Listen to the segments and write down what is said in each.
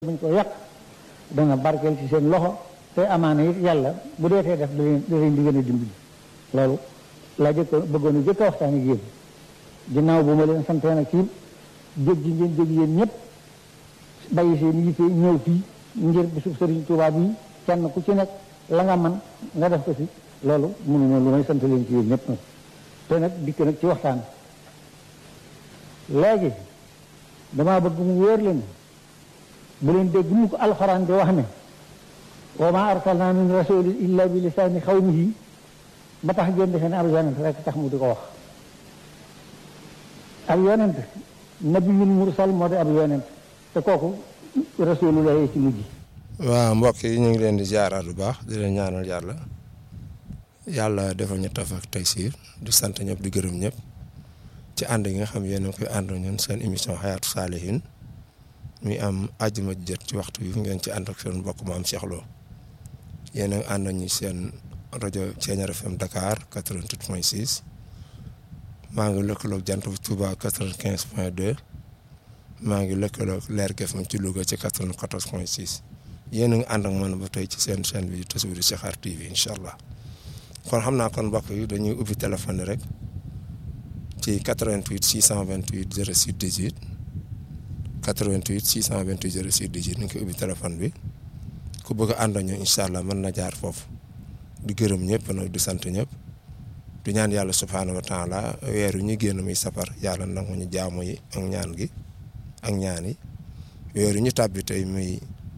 buñ ko yàq dana barkeel ci seen loxo te amaana it yàlla bu dee tee def da leen da leen di gën a dimbali loolu laa jëkk bëggoon a jëkk a waxtaan ak yéen ginnaaw bu ma leen santee nag ci jóg ji ngeen jóg yéen ñëpp bàyyi seen yitte ñëw fii ngir bisub Sëriñ Tuubaa bi kenn ku ci nekk la nga man nga def ko ci loolu mënu ma lu may sant leen ci yéen ñëpp nag te nag dikk nag ci waxtaan léegi damaa bëgg mu wóor leen bu leen dégg mu ko alxuraan di wax ne wa ma arsalna min rasulin illa bi lisaani xawmihi ba tax ngeen defe ne ab yonent rek tax mu di ko wax ab yonent nabiyul mursal moo di ab yonent te kooku rasulullah ci mujj waaw mbokk yi ñu ngi leen di ziaraat bu baax di leen ñaanal yàlla yàlla defal ñu taf ak taysiir di sant ñëpp di gërëm ñëpp ci ànd yi nga xam yéen a ngi koy ànd ñun seen émission xayaatu saalihin mi am àjjuma jot ci waxtu yu ngeen ci ànd ak seen mbokk maam Cheikh Lo yéen a ngi ànd ñu seen rajo Thiéniere FM Dakar 88.6 maa ngi lëkkaloog jant bu Touba 95.2 maa ngi lëkkaloog Leer FM ci Louga ci 94.6 yéen a ngi ànd ak man ba tey ci seen chaîne bi Tasawudu Sixaar TV incha allah kon xam naa kon mbokk yi dañuy ubbi téléphone rek ci 88 628 06 18. 88 628 06 18 ni nga koy ubbi téléphone bi ku bëgg a ànd ñu incha allah mën na jaar foofu di gërëm ñëpp nag di sant ñëpp di ñaan yàlla subhaanahu wa taala weer yu ñu génn muy safar yàlla nangu ñu jaamu yi ak ñaan gi ak ñaan yi weer yu ñu tàbbi tey muy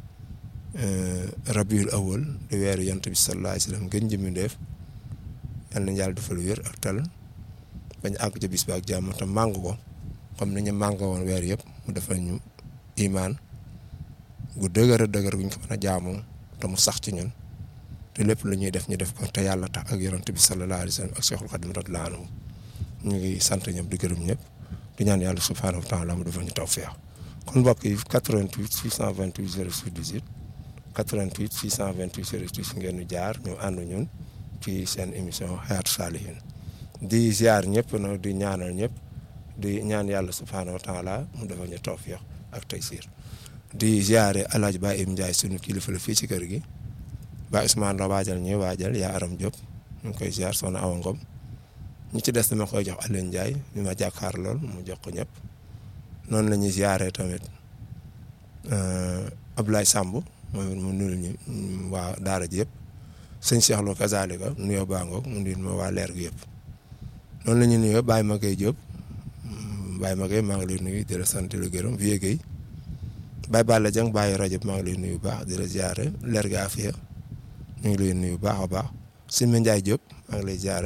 rabiul awal di weeru yonent bi sallallahu alayhi wa sallam gën jëmmi def yal nañu yàlla defal wér ak tal bañ àgg ca bis ba ak jàmm te màng ko comme ni ñu màngoo woon weer yëpp mu defal ñu imaan gu dëgër a dëgër guñ ko mën a jaamoo te mu sax ci ñun te lépp lu ñuy def ñu def ko te yàlla tax ak yonent bi sallallahu alayhi wa sallam ak Cheikhul Khadim radiyallahu anhu ñu ngi sant ñëpp di gërëm ñëpp di ñaan yàlla subhanahu wa taala mu defal ñu tawfiq kon mbokk yi 88 628 06 18 88 628 06 18 ngeen ñu jaar ñu ànd ñun ci seen émission Hayatou Salihine di ziar ñëpp nag di ñaanal ñëpp. di ñaan yàlla subhaanahu wa taala mu defal ñu tawfiq ak taysiir di ziare El Hadj Ba Im Ndiaye sunu kilifa la fii ci kër gi ba Ousmane la waajal ñuy waajal yaa Aram Diop ñu ngi koy ziar soxna Awa Ngom ñi ci des dama koy jox Alioune Ndiaye mi ma jàkkaar lool mu jox ko ñëpp noonu la ñuy ziare tamit Abdoulaye Samb moom mu nuyul ñu waa Daara ji yëpp sëñ Cheikh Lo kazalika nuyoo Bangoog mu nuyul ma waa leer gi yëpp noonu la ñuy nuyoo Baye Maguette Diop. Baye Maguette maa ngi lay nuyu di la sant di la gërëm Vieux Guèye Baye Balla Dieng Baye rajo maa ngi lay nuyu bu baax di la ziare leer ga afiya ñu ngi lay nuyu bu baax a baax sëñ Ma Ndiaye Diop maa ngi lay ziare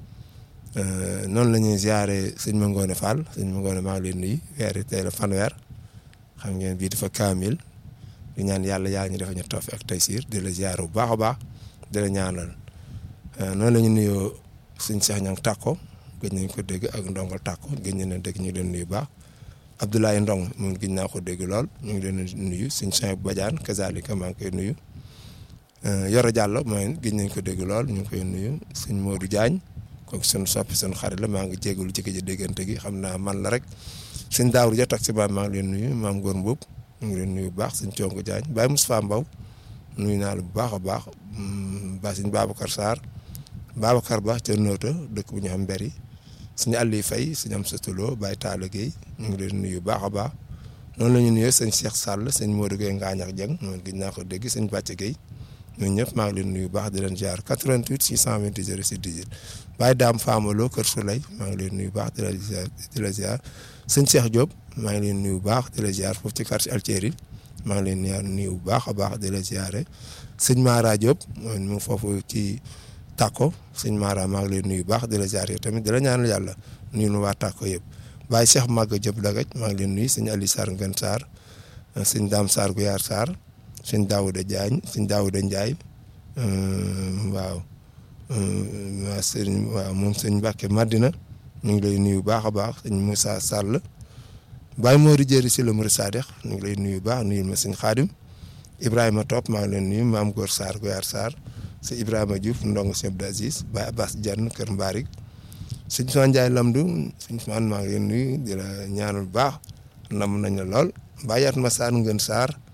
noonu la ñuy ziare sëñ Ma Ngone Fall sëñ Ma Ngone maa ngi lay nuyu weer tey la fanweer xam ngeen bii dafa kaamil di ñaan yàlla yaa ñu defa ñu tawfiq ak taysiir di la ziare bu baax a baax di la ñaanal noonu la ñu nuyoo sëñ Cheikh Niang Takko. gëj nañ ko dégg ak ndongo tàkko gëj nañ leen dégg ñu leen nuyu baax Abdoulaye Ndong moom gëj naa ko dégg lool ñu ngi leen nuyu suñ Cheikh Badiane kazalika maa ngi koy nuyu Yoro Diallo mooy gëj nañ ko dégg lool ñu ngi koy nuyu suñ Modou Diagne kooku suñu soppi suñu xarit la maa ngi jégalu ci gëj a déggante gi xam naa man la rek suñ Daawur ja tax si baam maa ngi leen nuyu maam Góor Mbuub ñu ngi leen nuyu bu baax suñ Congo Diagne Baye Moustapha Mbaw nuyu naa la bu baax a baax ba suñ Babacar Sarr Babacar Ba ca Noota dëkk bu ñu xam mberi suñu àll yi fay suñu am satuloo Baye Talla Gueye ñu ngi leen nuyu baax a baax noonu la ñu nuyoo sëñ Cheikh Sall sëñ Modou Gueye Ngaañax Dieng moom gis naa ko dégg sëñ Bàcce Gueye ñun ñëpp maa ngi leen nuyu baax di leen jaar 88 628 06 18 Baye Dame Famalo Kër Souley maa ngi leen nuyu baax di la ziar di la ziar sëñ Cheikh Diop maa ngi leen nuyu baax di la ziar foofu ci quartier Altieri maa ngi leen nuyu bu baax a baax di la ziare sëñ Mara Diop mooy mu foofu ci. Tàkko sëñ Mara maa ngi lay nuyu baax di la ziar yow tamit di la ñaanal yàlla nuyu nu waa Tàkko yëpp Baye Cheikh Maga Diop Dagaj maa ngi leen nuyu sëñ Ali Sarr Ngën Sarr sëñ Dame Sarr Guyaar Sarr sëñ Daouda Diagne sëñ Daouda Ndiaye waaw waa sëñ waaw moom sëñ Mbacke Madina ñu ngi lay nuyu baax a baax sëñ Moussa Sall Baye Mori Jëri si la Mouride Sadikh ñu ngi lay nuyu baax nuyul ma sëñ Xaadim Ibrahima Top maa ngi leen nuyu maam Góor Sarr Guyaar Sarr si Ibrahima Diouf ndong si Abdou Aziz Baye Abbas Diagne Kër Mbarik sëñ Soxna Ndiaye Lamdu sëñ Soxna maa ngi leen nuyu di la ñaanal baax nam nañ la lool Baye Yatma Sarr Ngën Sarr